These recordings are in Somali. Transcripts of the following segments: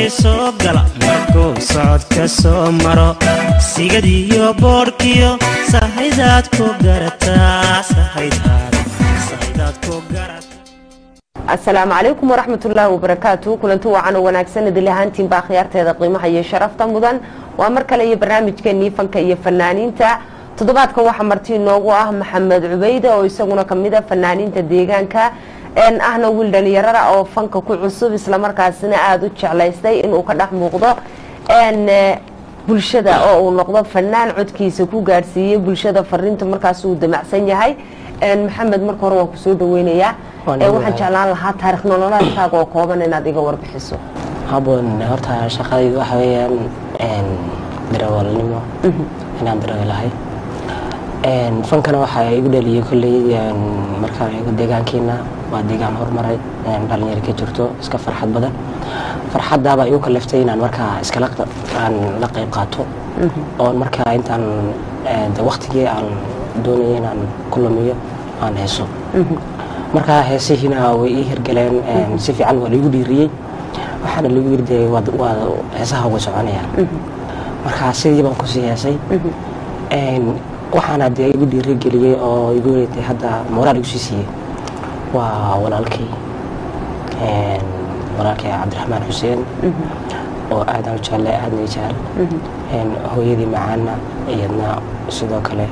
ruuxii soo gala markuu socodka soo maro sigadiyo boodhkiyo sahaydaad ku garataa sahaydaad ku garata asalaamu calaykum waraxmatullaahi wabarakaatu kulanti wacan oo wanaagsan idil ahaantiinba akhyaarteeda qiimaha iyo sharafta mudan waa mar kale iyo barnaamijkeenii fanka iyo fanaaniinta toddobaadkan waxaa marti inoogu ah maxamed cubeyde oo isaguna kamid a fanaaniinta deegaanka ahna wiil dhalinyarada oo fanka ku cusub islamarkaasina aada u jeclaystay inuu ka dhex muuqdo bulshada oo uu noqdo fanaan codkiisa ku gaadhsiiyey bulshada fariinta markaas uu damacsan yahay maxamed marka hore waan kusoo dhaweynayaa waxaan jeclaan lahaa taarikh nololeedkaaga oo kooban inaad iga warbixiso haboon horta shaqadaydu waxa weeyaan darawalnimo inaan darawalahay fankana waxaa igu dhaliyay kolley markaan eego deegaankeena waa deegaan horumaray dhalinyaro ka jirto iska farxad badan farxadaabaa igu kaleftay inaan markaa iskala aan la qayb qaato oon markaa intaan waktigii aan doonaya inaan ku lumiyo aan heeso markaa heesihiina way ii hirgaleen si fiican waa laigu dhiiriyey waxaana lagu yiri dee waa heesaha way soconayaan markaa sidii baan kusii heesay waxaana dee igu dhiirigeliyey oo igu weytay hadda moraal igu sii siiyey waa walaalkay walaalkay cabdiraxmaan xuseen oo aadaan u jeclay aadna jecel hooyadii macaana iyadna sidoo kale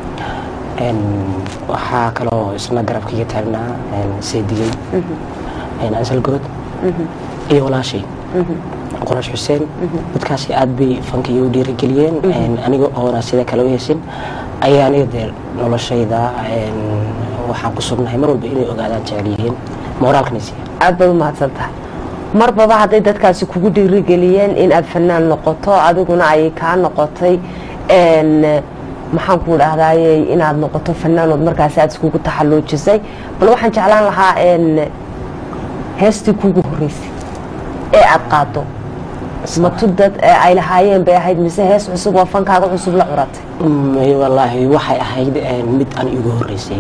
waxaa kaloo isna garabkaiga taagnaa seedigey ansalgood iyo walaashay qorash xuseen dadkaasi aad bay fanka igu dhiirigeliyeen aniga oona sida kale u heesin ayaa aniga dee noloshayda waxaan ku sugnahay mar walba inay ogaadaan jecel yihiin moraalkana siiya aada baad u mahadsan tahay marbaba hadday dadkaasi kugu dhiirigeliyeen in aad fanaan noqoto adiguna ay kaa noqotay maxaan ku dhahdaye inaad noqoto fanaanood markaasi aad iskugu taxalluujisay bal waxaan jeclaan lahaa heestii kugu horeysay ee aada qaado matu dad ay lahaayeen bay ahayd mise hees cusub oo fankaaga cusub la curatay wallaahi waxay ahayd mid aan igu horeysay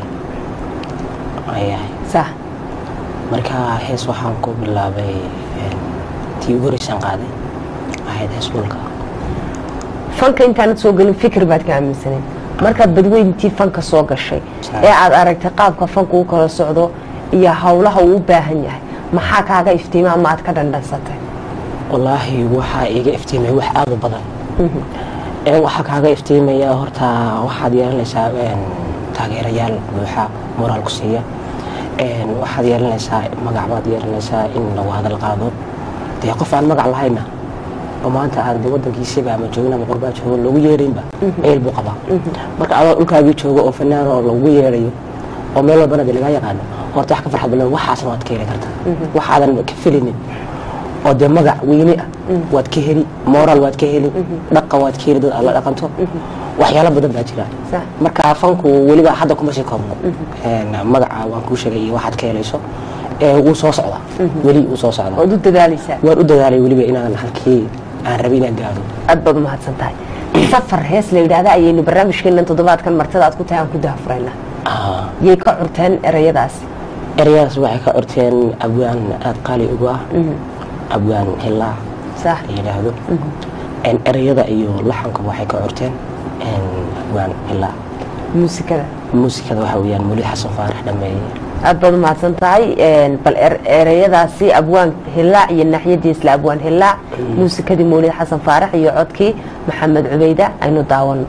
ay ahayd sax marka hees waxaan ku bilaabay tii ugu horeysaan qaaday ahayd hees dhulka fanka intaanad soo gelin fikir baad ka aaminsaneed markaad badweyntii fanka soo gashay ee aad aragtay qaabka fanka u kala socdo iyo howlaha uu u baahan yahay maxaa kaaga iftiima ama aad ka dhandhansatay wallaahi waxaa iga iftiimaya wax aada u badan waxaa kaaga iftiimaya horta waxaad yeelanaysaa taageerayaal buuxa moraal ku siiya waxaad yeelanaysaa magac baad yeelanaysaa in lagu hadal qaado dee qof aan magac lahayna oo maanta aan de wadankiisiba ama joogin ama qurbaa joogo loogu yeeraynba meel buu qabaa marka adoo dhulkaagii joogo oo fanaan oo lagu yeerayo oo meel walbana de lagaa yaqaano horta wax ka farxad badan waxaasna waad ka heli kartaa waxaadan ka felinin oo dee magac weyne ah waad ka heli moraal waad ka heli dhaqa waad ka heli dad aad la dhaqanto waxyaalo badan baa jira marka fanku weliba hadda kuma sii koobno magaca waan kuu sheegay iyo waxaad ka helayso wuu soo socda weli wuu soo socda ood u dadaalaysaa waan u dadaalay weliba inaan halkii aan rabay inaan gaado aad baad u mahadsan tahay safar hees la yidhaahda ayaynu barnaamijkeenan toddobaadkan martada aad ku tahay aan ku dahafuraynaa yay ka curteen erayadaasi erayadaas waxay ka curteen abwaan aada qaali ugu ah abwaan hilaa sax la yidhaahdo erayada iyo laxanka waxay ka curteen abwaan hilaa muusikada muusikada waxa weeyaan muli xasan faarax dhameeye aad baad u mahadsan tahay bal ereyadaasi abwaan hilaac iyo naaxyadiisla abwaan hilaac muusikadii mawlid xasan faarax iyo codkii maxamed cubeyda aynu daawano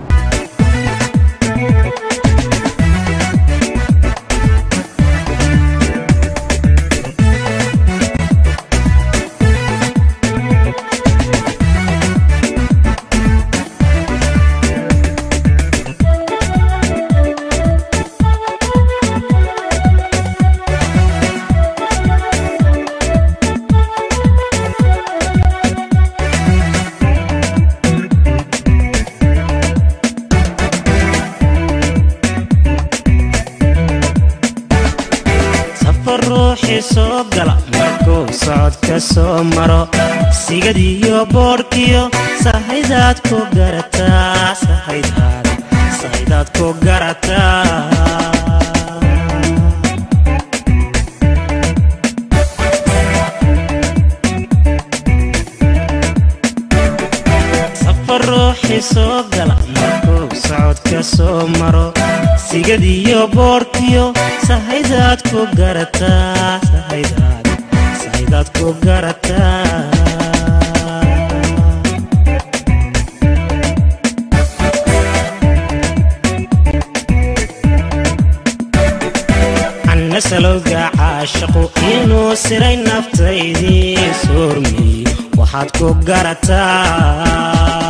ruuxii soo gala markuu socodka soo maro sigadiyo boodhkiyo sahaydaad ku garataa sahaydaad ku garataa sahaydaad ku garataa sahaydaad sahaydaad ku garataa nasalowga caashaqu inuu siray naftaydii soormey waxaad ku garataa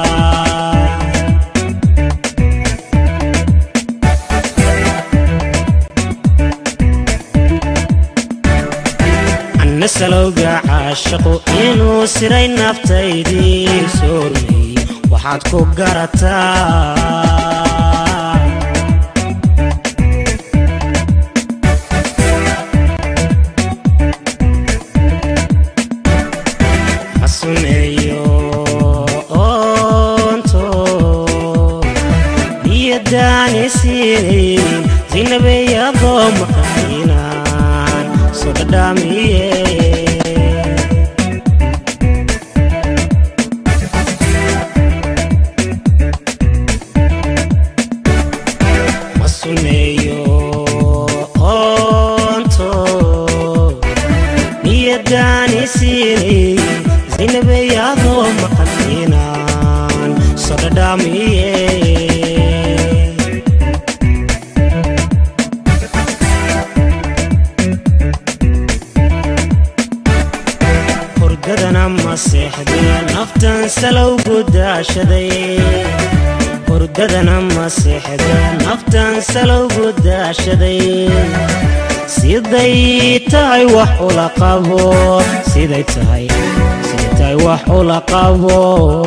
nasalowga caashaqu inuu siray naftaydii soormey waxaad ku garataa suneeyo oonto niyadaani siinayn sinabeyadoo maqaynaan soo dhadhaamiye ma suneeyo oonto niyadaani siinayn sinabeyadoo maqaynaan soo dhadhaamiye hurdadana ma seexdee naftan salowgu daashaday hurdadana ma seexdee naftan salowgu daashaday siday tahay wax ula qabo siday tahay siday tahay wax ula qabo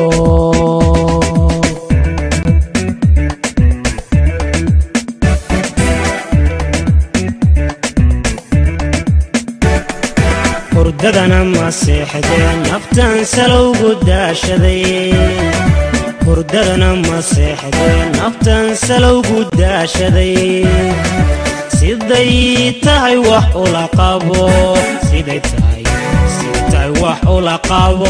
hurdadana ma seexdee naftan salowgu daashaday hurdadana ma seexdee naftan salowgu daashaday siday tahay wax ula qabo siday tahay siday tahay wax ula qabo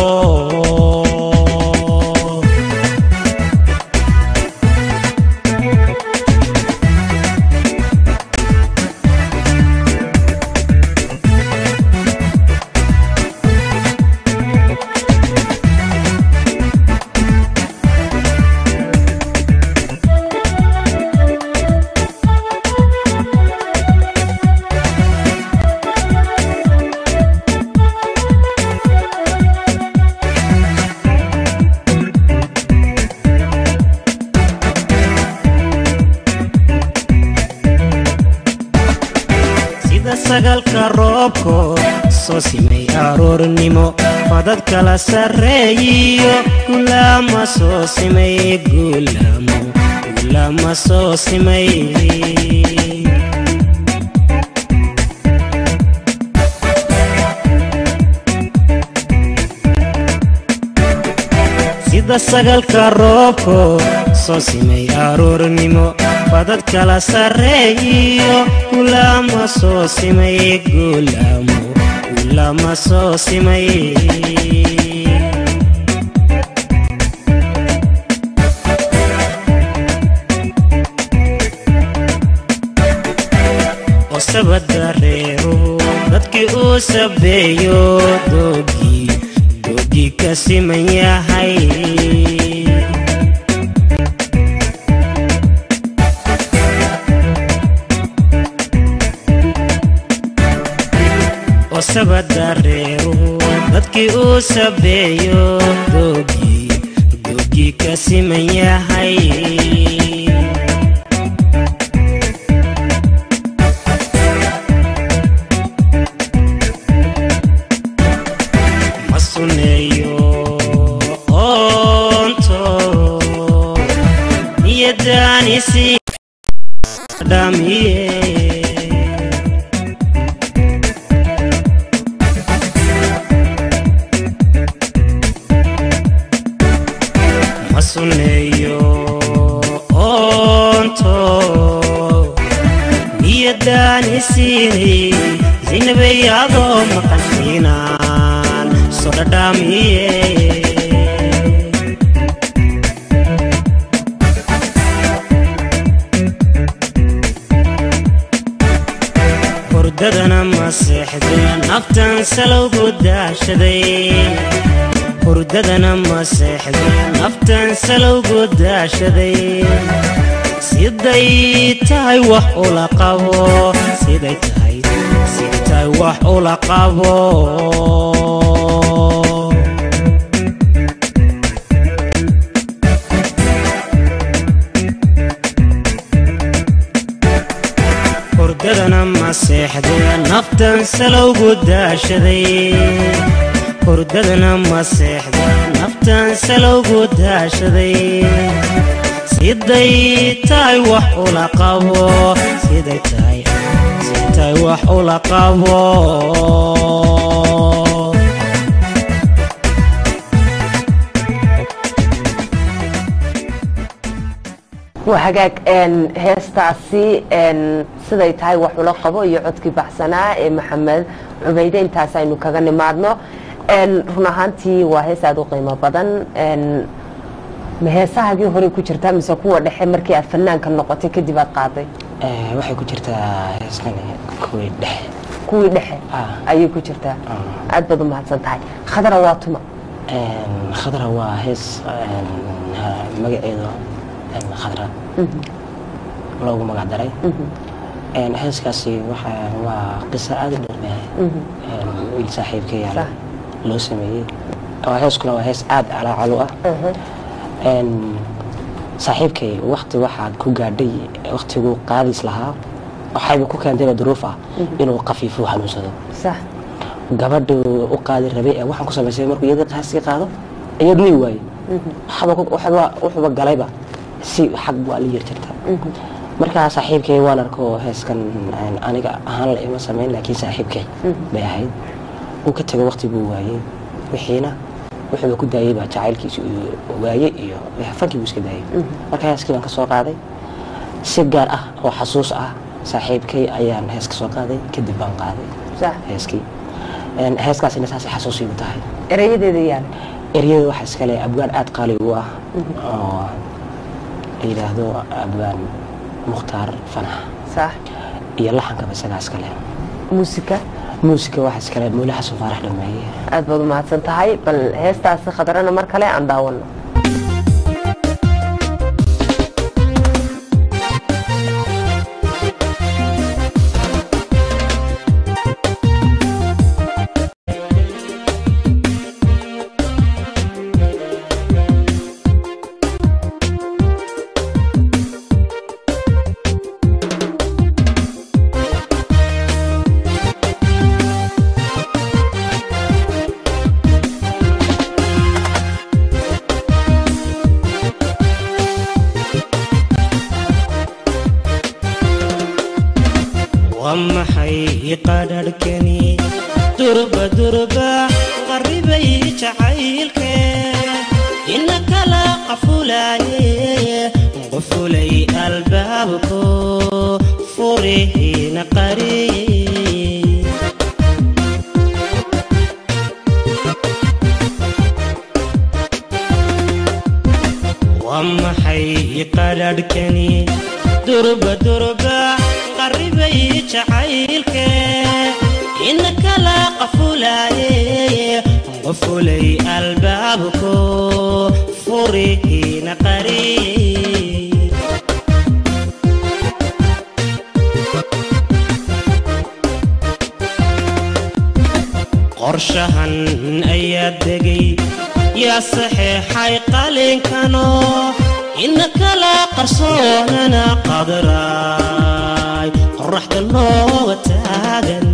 sida sagalka roobko soo simay aroornimo fadad kala sarreeyiyo gulaama soo simay gulaamo gulaama soo simay sida sagalka roobko soo simay aroornimo fadad kala sarreeyiyo gulaama soo simay gulaamo gulaama soo simay osabadareero dadkii uu sabeeyo doogii doogii ka siman yahay osabadareero dadkii uu sabeeyo doogii doogii ka siman yahay ma suneeyo oonto niyadaanisi dhamiye ma suneeyo oonto niyadaani siinay sinabeyadoo maqantiinaan soo dhadhaamiye hurdadana ma seexdeen naftan salowgu daashaday hurdadana ma seexdeen naftan salowgu daashaday siday tahay wax ula qabo siday tahay siday tahay wax ula qabo hurdadana ma seexdeen naftan salowgu daashaday hurdadana ma seexdeen naftan salowgu daashaday siday tahay wax ula qabo siday tahay siday tahay wax ula qabo waa hagaag een, heestaasi een, siday tahay wax ula qabo iyo codkii baxsanaa ee maxamed cubayde intaas aynu kaga nimaadno een, run ahaantii waa hees aada u qiimo badan een, ma heesahagii horey ku jirtaa mise kuwa dhexe markii aad fanaanka noqotay kadib aad qaaday Ee, waxay ku jirtaa heeskan kuwii dhexe kuwii dhexe Ah. ayay ku jirtaa Ah. aad baad u mahadsan tahay khadra waa tuma Een, khadra waa hees een, ha- magaceedu een, khadra loogu magac daray Een, heeskaasi waxa waa qiso aada u dheer Een, wiil saaxiibkay yaala Sax. loo sameeyey waa heeskuna waa hees aada calaacalu ah Een, saaxiibkay wakti waxaad ku gaadhay waktiguu qaadis lahaa waxayba ku keentayba duruuf ah inuu qafiifo xanuunsado sax gabadhu u qaadi rabay ee waxaan ku samaysay markuu iyada qaaskii qaado iyad nii waaye waxba ku- waxba wuxuuba galayba si xag bu ala yar jirta markaa saaxiibkay waan arko heeskan een, aniga ahaan la ima samayn laakiin saaxiibkay bay ahayd uu ka tego waqti buu waayey wixiina wuxuuba ku daayey baa jacaylkiisi uu waayey iyo fankii buu iska daayey marka heeskii baan ka soo qaaday si gaar ah oo xasuus ah saaxiibkay ayaan hees ka soo qaaday kadib baan qaaday sax heeskii Een, heeskaasina saasay xasuusiigu tahay erayadeeda yaala eryada waxaa iskale abgaan aada qaali u ah oo la yidhaahdo abgaan mukhtaar fanax sax iyo laxankaba isagaa iskale muusika muusika waxaa iskale muule xasan faarax dhameeye aad baad u mahadsan tahay bal heestaasi khadrana mar kale aan daawano waa maxay qadharhkani durba durba qarribay jacaylke ina kala qafulaaye qufulay albaabko furihiina qariye waa maxay qadharhkani durba durba qarribay jacaylke ina kala qafulaaye qufulay albaabko furihiina qariye qorshahan ayaa degay yaa saxeexay qalinkano ina kala qarsoonana qadraay qoraxda looga taagan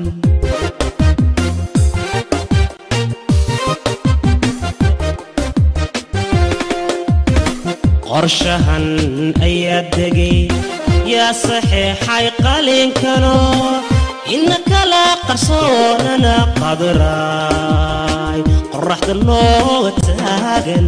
qorshahan ayaa degay yaa saxeexay qalinkano ina kala qarsoonana qadraay qoraxda looga taagan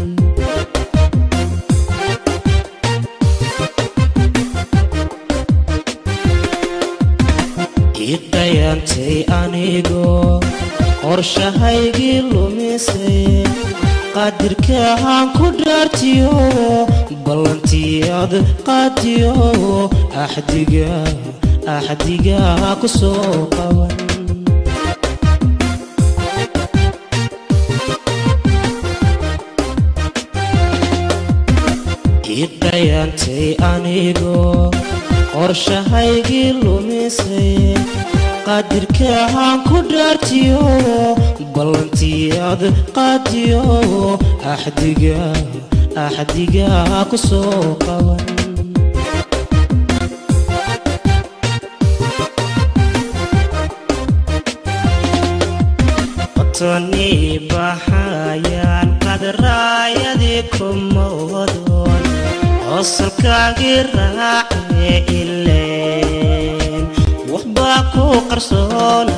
iqayantay anigoo qorshahaygii lumisay qadirkaan ku dhaartiyo ballantiyaad qaadiyo axdiga axdigaa ku soo qaban iqayantay anigoo qorshahaygii lumisay qadirkaahaan ku dhaartiyo ballantiyaad qaadiyo axdigaa axdigaa ku soo qaban qotoni baxayaan qadraayadii kuma wadoon hoosalkaagii raace ileen waxbaa ku qarsoona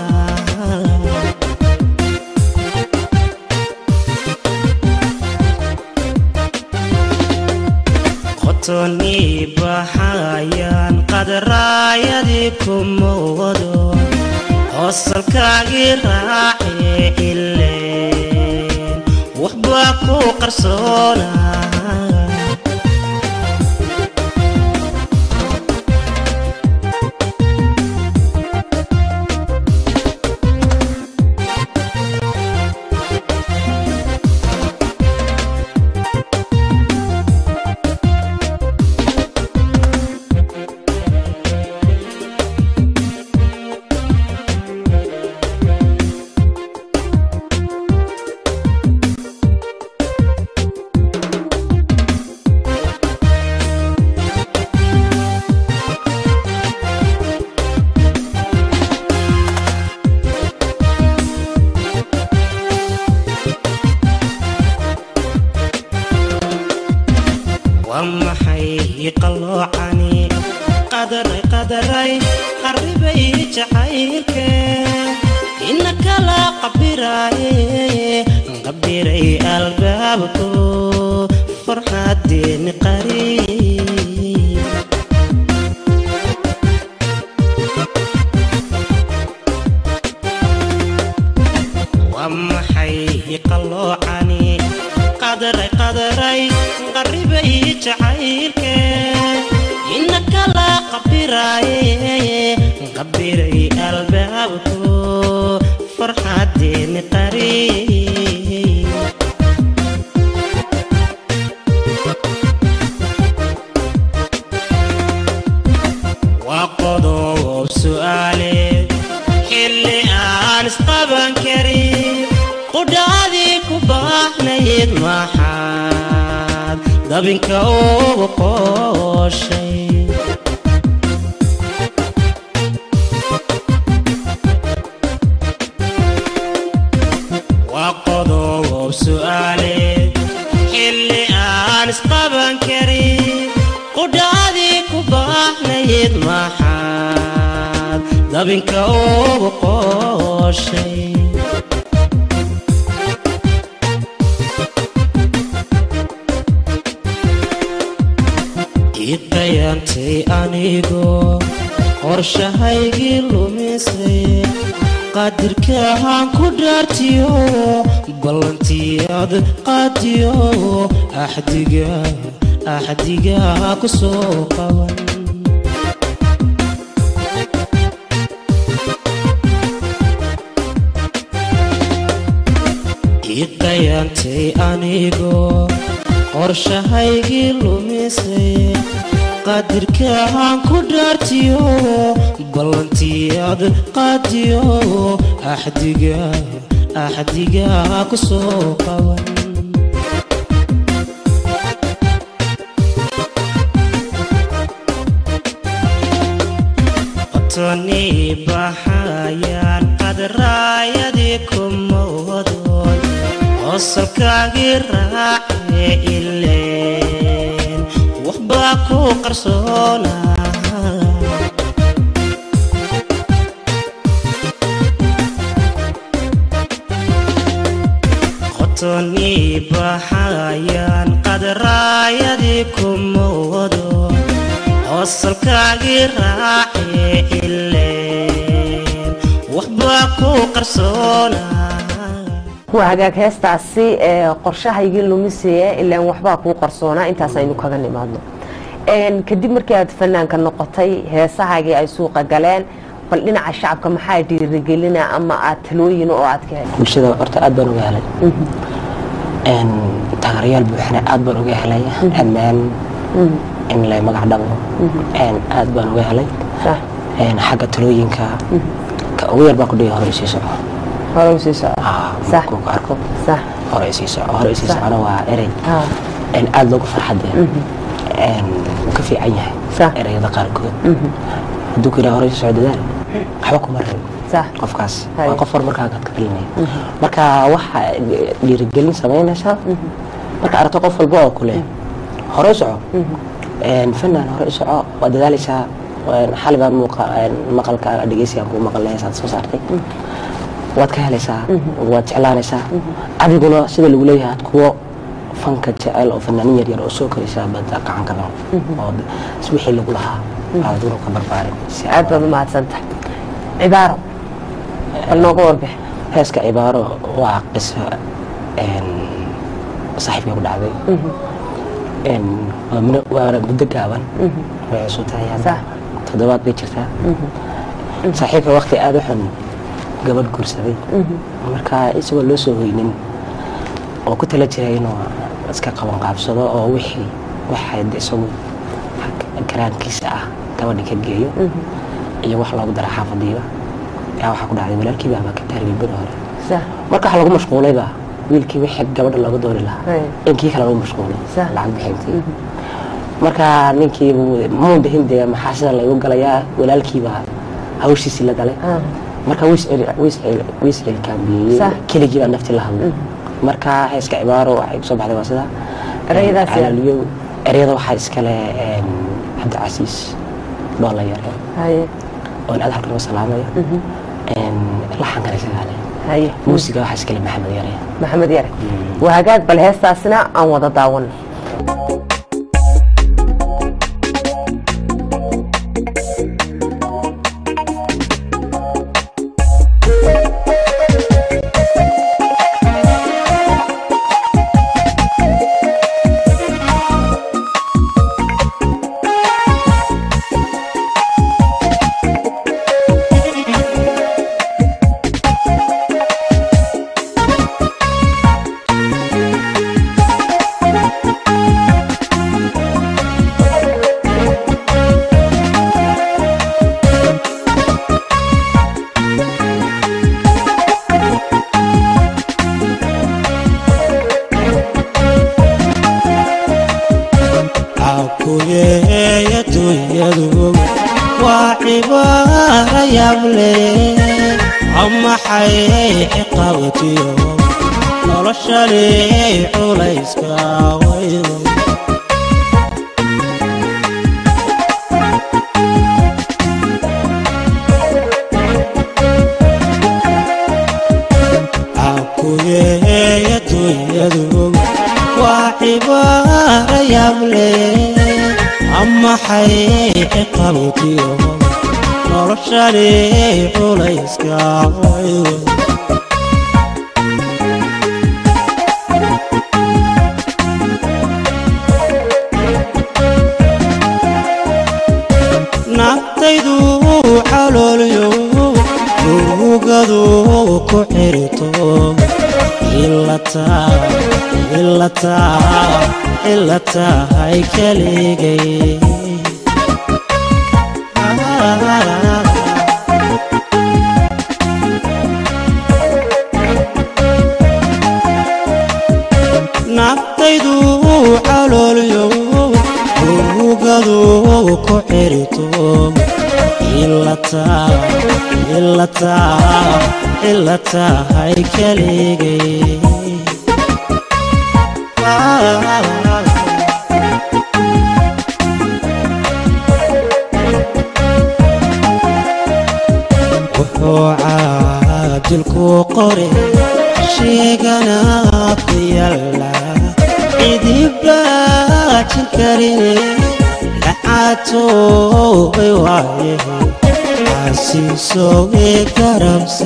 qotoni baxayaan qadraayadii kuma wadoon hoosalkaagii raace ileen waxbaa ku qarsoona waa maxay qalloocani qadaray qadaray qarribay jacaylke ina kala qabiraaye qabiray albaabko farxadeeni qari waa maxay qalloocani qadaray qadaray qarribay jacaylke ina kala qabiraaye qabiray albaabko farxadeeni qari waa qodob su'aale xilli aan isqaban karin qudhaadii ku baahnayd maxaad dabinka ugu qooshay waa qodob su'aale xilli aan isqaban karin qudhaadii ku baahnayd maxaad dabinka ugu qooshay iqayantay anigoo qorshahaygii lumisay qadirkaahaan ku dhaartiyo ballantiyaad qaadiyo axdigaa axdigaa ku soo qaban iqayantay anigoo qorshahaygii lumisay qadirkaahaan ku dhaartiyo ballantiyaad qaadiyo axdigaa axdigaa ku soo qaban qotoni baxayaan qadraayadii kuma wadoon hoosalkaagii raace ileen waxbaa ku qarsoona qotoni baxayaan qadraayadii kuma wadoon hoosalkaagii raace ileen waxbaa ku qarsoona waa hagaag heestaasi ee qorshahaygii lumisaya ilaan waxbaa kuu qarsoonaa intaas aynu kaga nimaadno Een, kadib markii aad fanaanka noqotay heesahaagii ay suuqa galeen bal dhinaca shacabka maxaa dhiirigelina ama aad talooyin oo aad ka heshay bulshada horta aad baan uga helay Een, taageerayaal buuxna aad baan uga helay ammaan in la magac dhabo Een, aad baan uga helay sax Een, xagga talooyinka ka ugu yar baan ku dhihi hore isii soco hore usii soco Ah, sax markuu ku arko sax hore isii soco hore isii Sax. socona waa erey Ah, Een, aad loogu farxadee Een, wuu ka fiican yahay Sax. ereyada qaarkood hadduu ku yidhaha hore isii soco dadaal waxba kuma rabin sax qofkaas Hay. waa qof horumarkaaga ka talinaya marka waxa dhiirigelin samaynaysaa marka aragto qof walba oo kule hore u soco Een, fanaan hore u soco waa dadaalaysaa Een, xali baan muuqa een, maqalkaaga dhegeysigaan kuu maqal heesaad soo saartay waad ka helaysaa waad jeclaanaysaa adiguna sida lagu leeyahay aad kuwo fanka jecel oo fanaanin yar yar oo soo koraysaa baad gacan ka dan oo s- wixii lagu lahaa aad aduna ka barbaarin si aad baad u mahadsantahay cibaaro bal nooga warbix heeska cibaaro waa qiso een, saaxiibkay ku dhacday Een, waa mino- waana muddo gaaban way cusub tahay hadda. Sax. toddobaad bay jirtaa saaxiibka waqti aada u xun gabadh guursaday marka isagoo loo soo hoynin oo ku tala jiray inuu iska qaban qaabsado oo wixii waxa de isagu karaankiisa ah gabadhi ka geeyo iyo wax loogu dara xaafadiiba yaa waxaa ku dhacday walaalkiiba baa ka taaribay beri hore sax marka waxa lagu mashquulayba wiilkii wixii gabadha looga doori lahaa Hey. in kii kale lagu mashquulay Sax. lacag bixintii marka ninkii buu- muu dhihin dee maxaa sida laygu galayaa walaalkiibaa hawshiisii la galay Ah. marka wiisreelkaambiyey Sax. keligii baa nafti la hadlay marka heeska cibaaro waxay kusoo baxday waa sida Ereyadaas yaa- calaaliyow ereyada waxaa iskale een, cabdicasiis dhoola yare haye oon aad halkan uga salaamaya Een, laxankana isagaa leh haye muusiga waxaa iskale maxamed yare maxamed yare waa hagaag bal heestaasina aan wada daawan cakuyeey adduunyadu waa cibaara yable amaxay ciqabtiyo noloshani culayska waydo cakuyeey adduunyadu waa cibaara yable amaxay ciqabtiyo noloshani culayska waydo naftaydu caloolyo murugadu ku xirto ilata ilata ilatahay keligay naftaydu caloolyo murugadu ku xirto ilata ilata ilatahay keligay wuxuu caadilku qore sheegana ku yalla cidibaajin karine lacaatoobay waaye xasiisowe garabse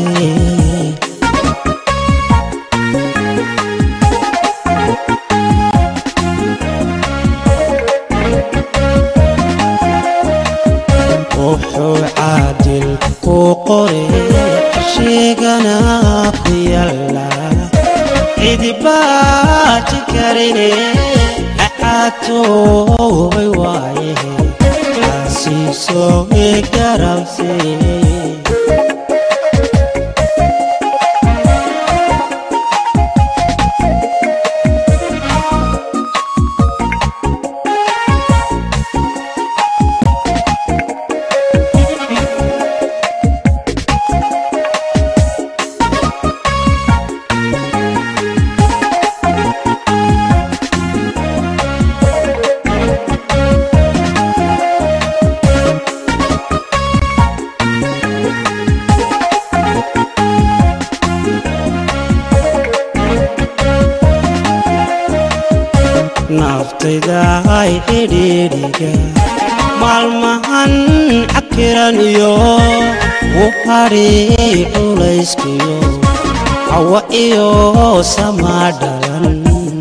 qore sheegana ku yaalla cidibaaji karine acaatoobay waaye xaasiiso i garabse naftayda ay xidhiidhiga maalmahan cakiran iyo u hadhi culayskiyo hawa iyo samaa dhalan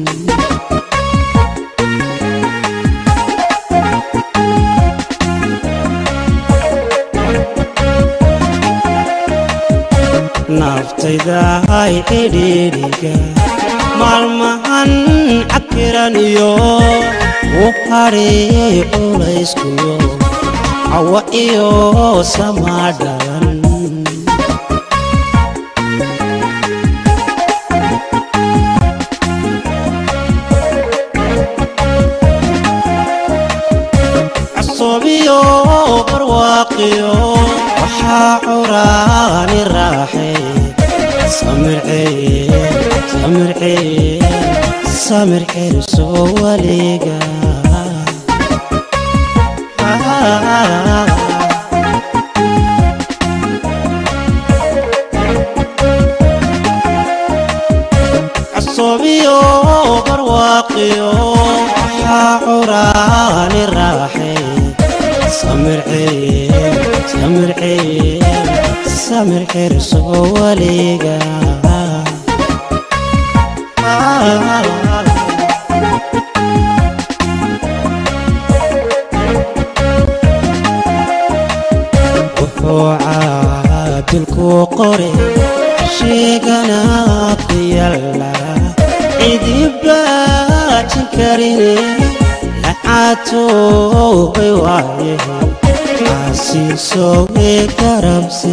naftayda ay xidhiidhiga maalmahan cakiran iyo u hadhi culayskiyo hawa iyo samaa dhalan casoobiyo barwaaqiyo waxaa curaani raaxay samircee samircee samir xiriso waliga casoobiyo barwaaqiyo waxaa curaani raaxay samircee samircee samir xiriso waliga wuxuu caadilku qore sheegana ku yaalla cidibaajin karine lacaatoobay waaye xaasiiso i garabse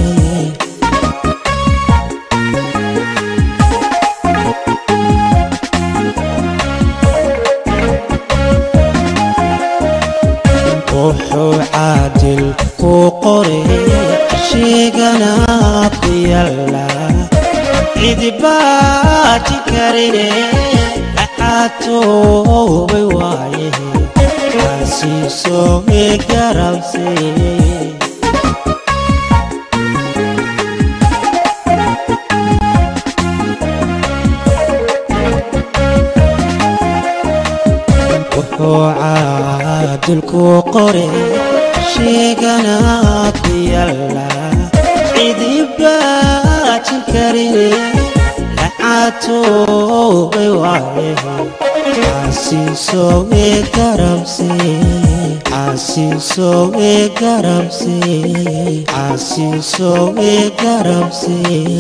wuxuu caadil ku qore sheegana ku yaalla cidibaaji karine lacaatoobay waaye xaasiiso i garabse wuxuu caadilku qore sheegana ku yaalla cidibaajin karine lacaatoobay waaye xaasiiso i garabse xaasiiso i garabse xaasiiso i garabse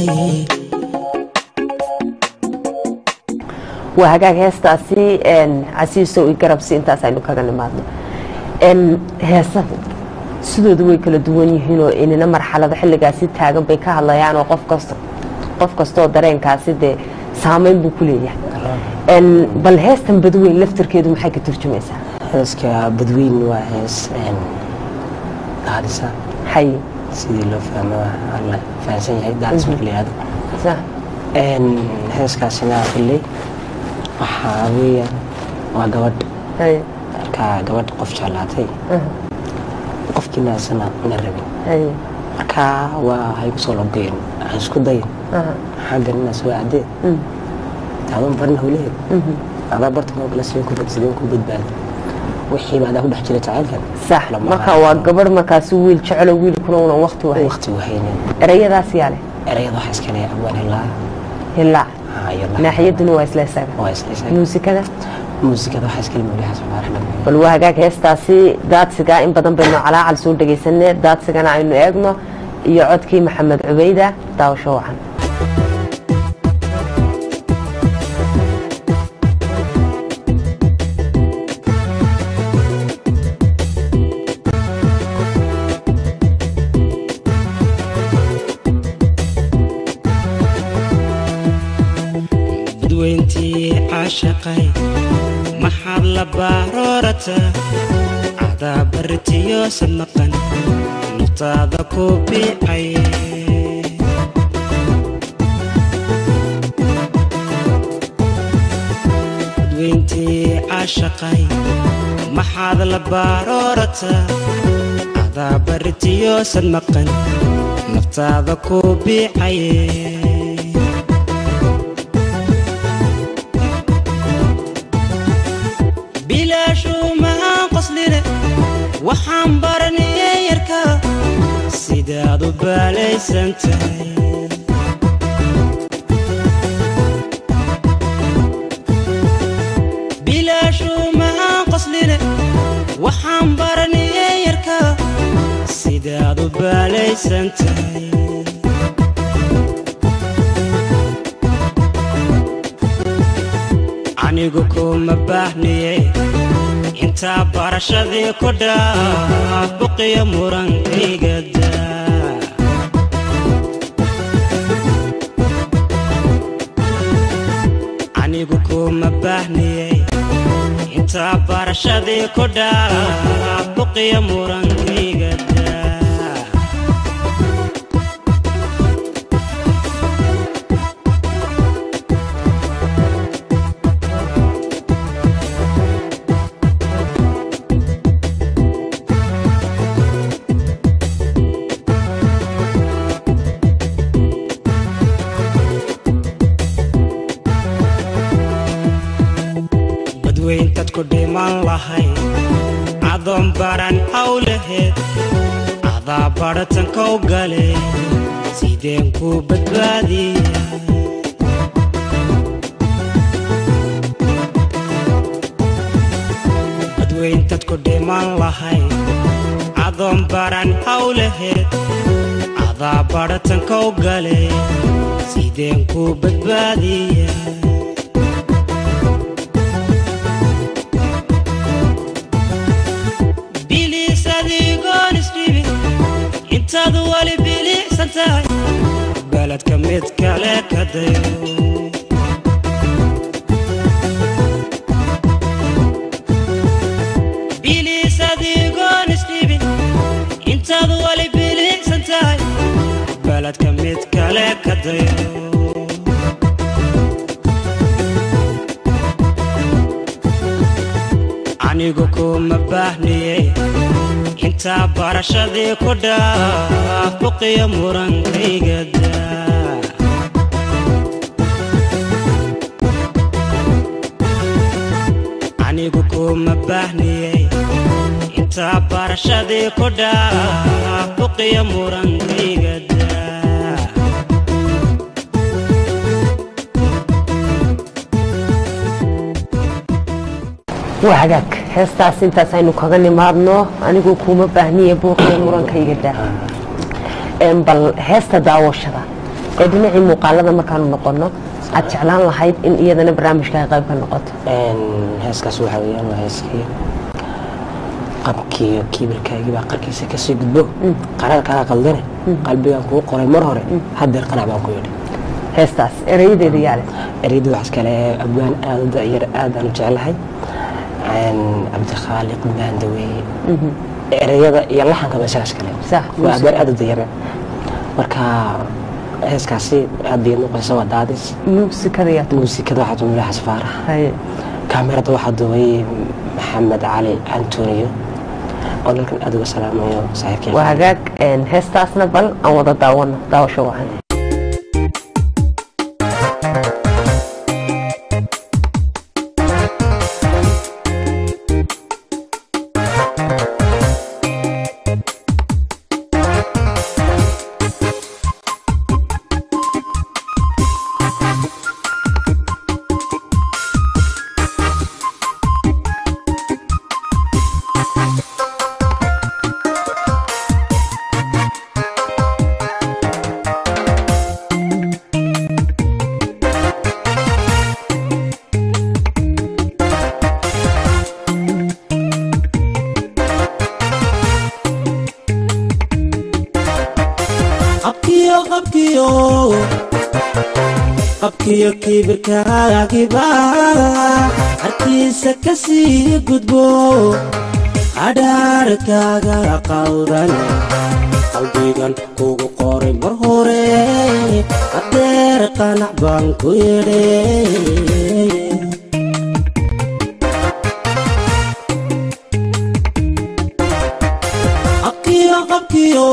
waa hagaag heestaasi casiisow i garabsi intaas aynu kaga nimaadno heesahu sidooda way kala duwan yihiinoo inina marxalado xilligaasi taagan bay ka hadlayaan oo qof kasta qof kastoo dareenkaasi dee saameyn buu ku leeyahay bal heestan badweyn laftarkeedu maxay ka turjumaysaa heeska badweyn waa hees daadisa hay sidii loo fahmo waa la fahansan yahay daadis marka la yihahdo sa heeskaasina xilley waxaa weeyaan waa gabadh hay marka gabadh qof jeclaatay qofkiina isana na rabin hay marka waa hay kusoo logeen aan isku dayin xaggan inaa soo aadeen taaban barna hawleed adaa barta moo kale sideen ku sideen ku badbaadi wixii baa adaa ku dhex jira jacaylkan sax marka waa gabadh markaasi wiil jecelo wiilkuna unan wakti wahay waqti wahaynin erayadaas yaa leh erayada waxaa iska leeya abwaan hilaa hilaac haa iyo lax naaxiyaduna waa isla isaga waa isla isaga muusikada muusikada waxaa iska leeya xasan baaraxmed bal waa hagaag heestaasi daadsiga in badan baynu calaacal soo dhegaysanee daadsigana aynu eegno iyo codkii maxamed cubeyda daawasho wacan badweyntii caashaqay maxaad la baaroorata cadaa baritiyo sadmaqan naftaada ku biicay badweyntii caashaqay maxaad la baaroorata cadaa baritiyo sadmaqan naftaada ku biicay bilaashuumaan qosline waxaan baranayay yarka sidaad u baalaysan tahay bilaashuumaan qosline waxaan baranayay yarka sidaad u baalaysan tahay anigu kuma baahniye intaa barashadii ku dhaaf buqiyo murankayga daa anigu kuma baahniye intaa barashadii ku dhaaf buqiyo murankayga daa badweyntaad ku dhiman lahay adoon baran hawlaheed adaa badhatankow gale sideen ku badbaadiya badweyntaad ku dhiman lahay adoon baran hawlaheed adaa badhatankow gale sideen ku badbaadiya bilis adigoon isdhibi intaad wali bilicsan tahay beledka mid kale ka dayo bilis adigoon isdhibi intaad wali bilicsan tahay beledka mid kale ka dayo anigu kuma baahniye intaa barashadii ku dhaaf buqiyo murankayga daa anigu kuma baahniye intaa barashadii ku dhaaf buqiyo murankayga daa waa hagaag heestaas intaas aynu kaga nimaadno anigu kuma baahniya buuqiya murankayga daa Een, bal heesta daawashada ee dhinacii muuqaalada markaanu noqono aad jeclaan lahayd in iyadana barnaamijka ay qayb ka noqoto Een, heeskaas waxaa weeyaan waa heeskii qabkiiyo kiibirkaagii baa qarkiisa kasii gudbo qaraar kaa qaldane qalbigaan kuu qoray mar hore haddeer qanac baan ku yidhi heestaas erayadeeda yaale ereyada waxaas kale abwaan aada u da'yar aadaan u jeclahay Een, cabdikhaaliq maandaweeye ereyada iyo laxanka ba isagaas kale Sax, waa abwaan aada u dayara marka heeskaasi aad bay noqonaysa waa daadis muusikada yaa muusikada waxaa tumila xasfaarax haye kaamirada waxaa duubay maxamed cali antonio oo dalkan aada uga salaamayo saaxiibkii waa hagaag een, heestaasna bal aan wada daawano daawasho wacan Thank qabkiyo qabkiyo qabkiyo kibirkaagiba harkiisa ka sii gudbo adhaarkaaga qaldan qalbigan kugu qoray mar hore hadeer qanac baan ku yidhi qabkiyo qabkiyo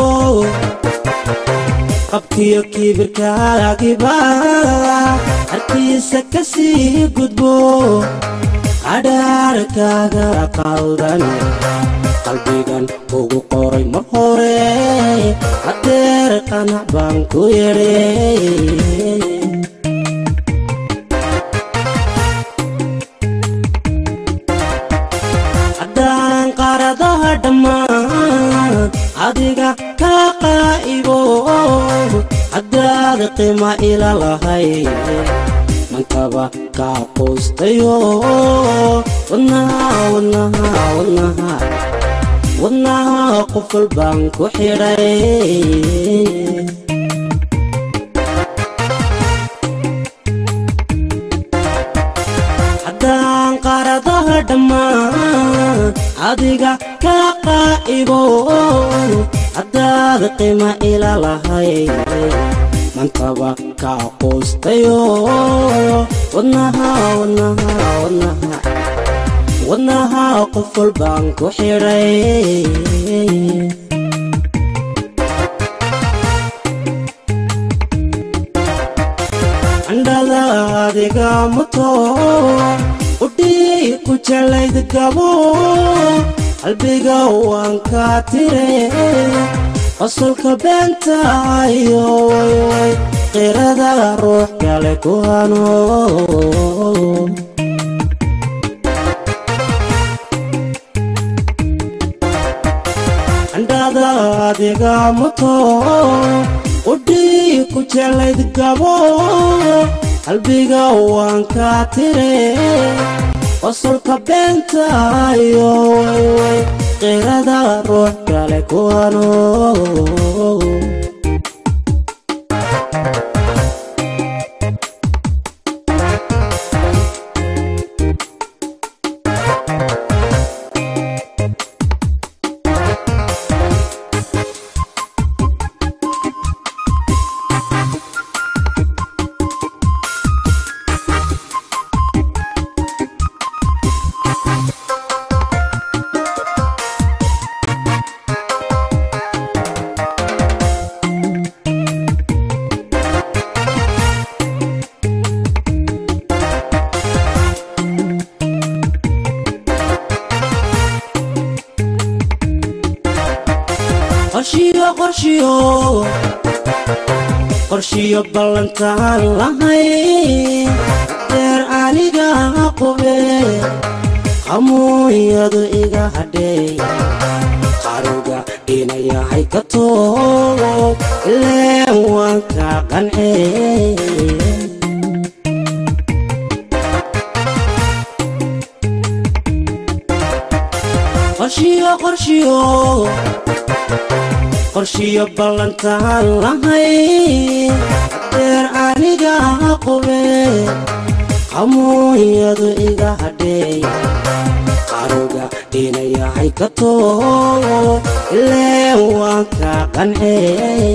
qabkiyo kibirkaagiba harkiisa ka sii gudbo adhaarkaaga qaldan qalbigan ugu qoray mar hore hadeer qanac baan ku yidhi haddaan qaradaha dhammaan adiga ka qaa'ibo haddaad qima ila lahay mankaba kaa quustayo wadnaha wadnaha wadnaha wadnaha qofal baan ku xidhay haddaan qaradaha dhammaan adiga ka qaa'ibo haddaad qima ila lahay mantaba kaa quustayo wadnaha wadnaha wadnaha wadnaha qofal baan ku xidhay candhada adiga muto udhii ku jelayd gabo qalbiga waan kaa tire qosolka beenta iyo wayway qirada ruux kale ku hano candhada adiga muto udhii ku jelayd gabo qalbiga waan kaa tire qosolka beenta iyo wayway qirada ruux kale ku hano qorshiyo qorshiyo qorshiyo ballantaan lahay deer aniga qube qamuunyadu iga hadhay qaruga inayahay ka toog ileen waan ka qancey qorshiyo qorshiyo qorshiyo ballantaan lahay deer aniga qube qamuunyadu iga hadhay qaruga inayahay ka toog ileen waan ka qancey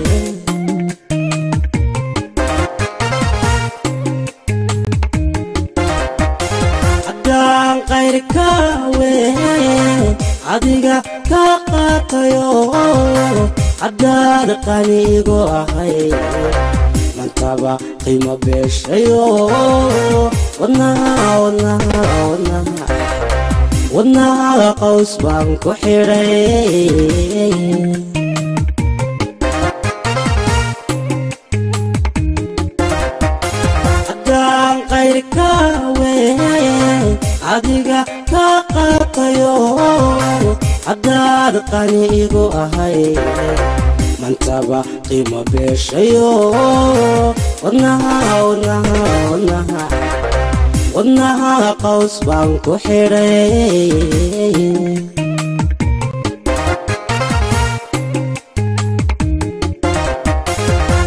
haddaan qayrka wey adiga ka qaatayo haddaad qaniigo ahay mantaba qiimo beeshayo wadnaha wadnaha wadnaha wadnaha qaws baan ku xidhay haddaan qayrka wey adiga ka qaatayo haddaad qani igu ahay mantaba qiimo beeshayo wadnaha wadnaha wadnaha wadnaha qaws baan ku xidhay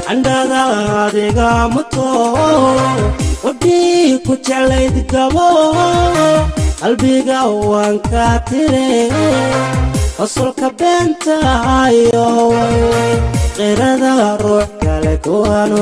candhada adiga muto wadhii ku jeclayd gabo qalbiga waan ka tire qosolka beentaayo qirada ruux kale kuwano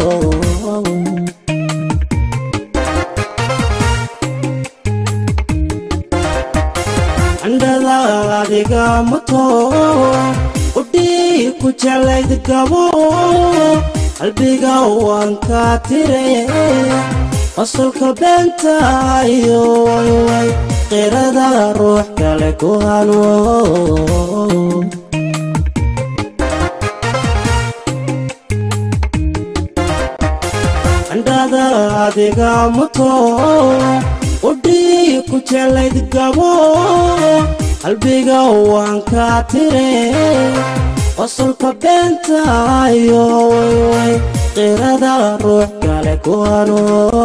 candhada adiga muto udhii ku jeclayd gabo qalbiga waan ka tire qosolka beentaayo qirada ruux kale ku hano candhada adiga muto udhii ku jeclayd gabo qalbiga waan ka tire qosolka beentaayo qirada ruux kale ku hano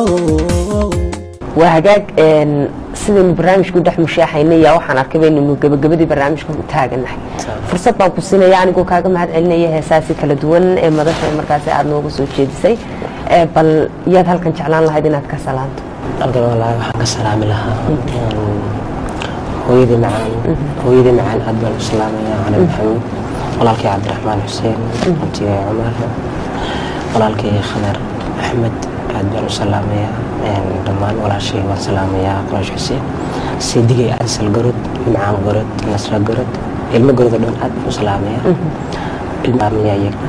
waa hagaag sidaynu barnaamijku dhex mushaaxaynay yaa waxaan arkay baynaynu gabagabadii barnaamijka u taaganahay fursad baan ku siinaya anigoo kaaga mahad celinaya heesaasi kala duwan ee madasha markaasi aada nooga soo jeedisay bal yaad halkan jeclaan lahayd inaad ka salaanto halkan wallaahi waxaan ka salaami lahaa hooyadii macaan hooyadii macaan aad baan u salaamaya cali maxamuud walaalkay cabdiraxmaan xuseen abtigay cumar walaalkay khadar axmed aad baan u salaamaya dhammaan walaashay waan salaamayaa quraash xuseen seedigay ansal gorod macaan gorod nasra gorod ilmo gorod oo dhan aad baan u salaamaya ilmaamiya iyaga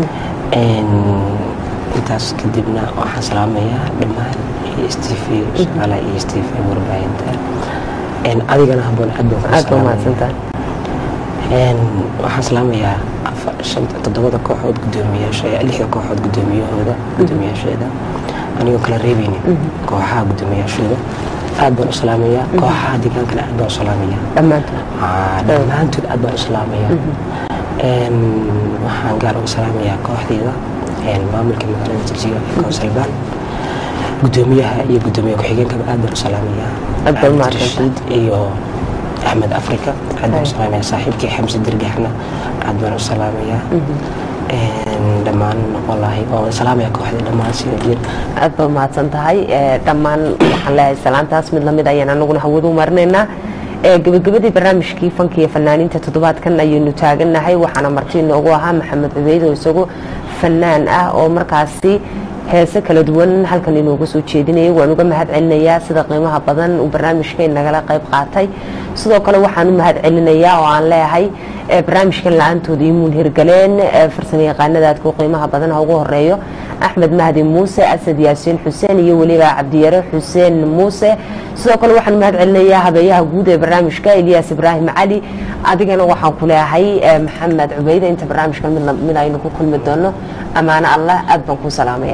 intaas kadibna waxaan salaamayaa dhammaan stv shaqaala iyo stv warbaahinta adigana haboon aad baan aad baa mahadsantahay waxaan salaamayaa toddobada kooxood gudoomiyaasha lixda kooxood gudoomiyahooda gudoomiyaasheeda anigoo kala reebeynin kooxaha gudoomiyaashooda aad baan u salaamayaa kooxaha deegaankana aad baan u salaamayaa dhammaantood dhammaantood aad baan u salaamayaa waxaan gaar uga salaamayaa kooxdeeda maamulka magaalada jigjiga ee kowsalbaan gudoomiyaha iyo gudoomiye ku-xigeenkaba aad baan u salaamayaa Aad baad mahadsantahay. Rashid iyo axmed africa aad baan u salaamayaa saaxiibkii xamse dirgaxna aad baan u salaamayaa dhammaan wallaahi waan salaamayaa kooxda dhammaan sida jir aad baad mahadsan tahay dhammaan waxaan leeyahay salaantaas mid lamid ayaan anaguna hawada u marinaynaa gabagabadii barnaamijkii fanka iyo fanaaniinta toddobaadkan ayaynu taagannahay waxaana marti inoogu ahaa maxamed cubeyd oo isagu fanaan ah oo markaasi heese kala duwan halkan inooga soo jeedinayay waan uga mahad celinayaa sida qiimaha badan uu barnaamijka nagala qayb qaatay sidoo kale waxaan u mahad celinayaa oo aan leeyahay barnaamijkan la-aantooda imuun hirgaleen farsamo yaqaanada aadku qiimaha badan ha ugu horeeyo axmed mahdi muuse asad yaasiin xuseen iyo weliba cabdiyare xuseen muuse sidoo kale waxaan mahad celinayaa habeeyaha guud ee barnaamijka eliyaas ibraahim cali adigana waxaan ku leeyahay maxamed cubeyde inta barnaamijkan mid aynu ku kulmi doono ammaano allah aad baan ku salaamaya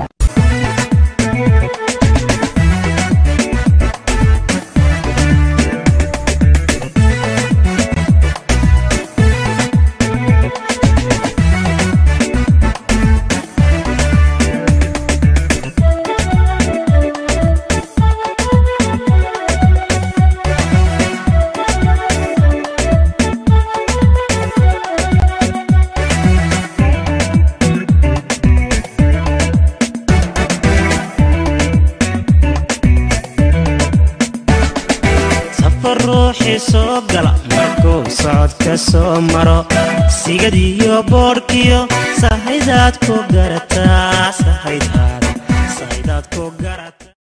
safar ruuxii soo gala markuu socodka soo maro sigad iyo boodhkiyo sahaydaad ku garataa sahaydaad sahaydaad ku garata